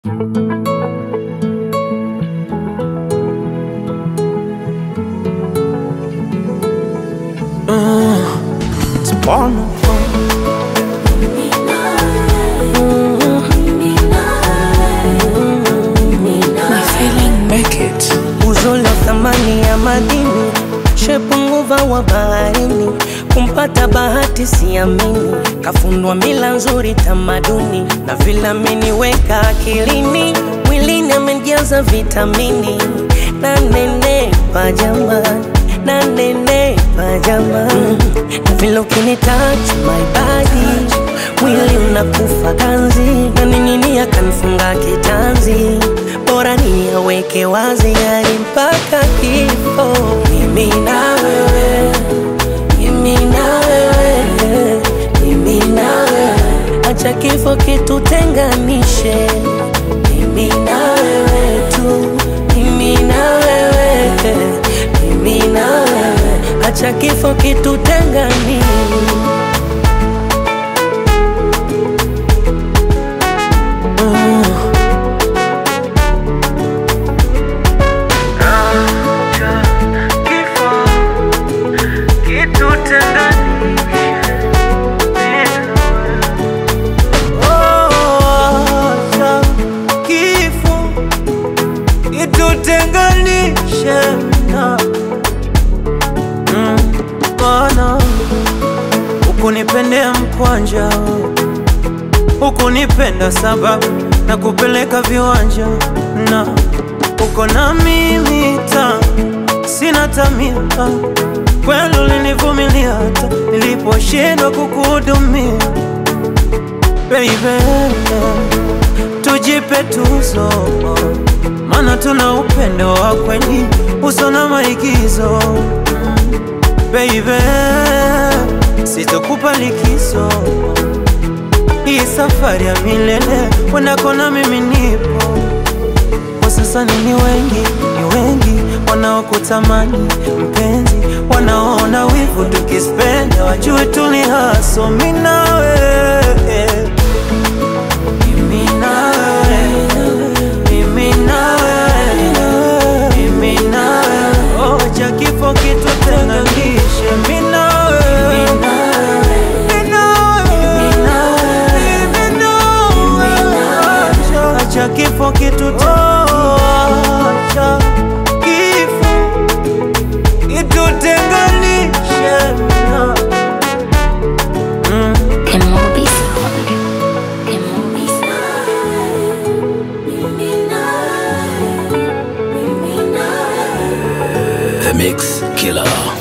It's porno. My feeling make it. Uzuri wa thamani ya madini, shepu nguva wa baharini, kumpata bahati siamini, kafundwa mila nzuri tamaduni, na vile ameniweka akilini, mwilini amejaza vitamini, na nenepa jamani, na nenepa jamani, na vile ukinitouch my body mwili unakufa ganzi na nini akanifunga kitanzi bora ni aweke wazi hadi mpaka kifo mimi na wewe mimi na wewe mimi na wewe acha kifo kitutenganishe mimi na wewe tu mimi na wewe mimi na wewe acha kifo kitutenganishe Acha kifo kitutenganishe na Mm, Bwana ukunipendea mkwanja ukunipenda sababu na kupeleka viwanja na uko na mimi ta sina tamia kweli ulinivumilia hata niliposhindwa kukuhudumia baby, tujipe tuzo, maana tuna upendo wa kweli uso na maigizo. Baby, sitokupa likizo, hii safari ya milele wendako na mimi nipo. Kwa sasa nini wengi, ni wengi wanaokutamani mpenzi, wanaona wivu tukispenda, wajue tuli haso mimi na wewe mimi na wewe, mimi na wewe, mimi na wewe. Oh, cha kifo kitutenganishe, mimi na wewe, mimi na wewe, mimi na wewe. Acha- acha kifo kitutenganishe, kifo kitutenganishe na Emobi sound. Emobi The Mix Killer.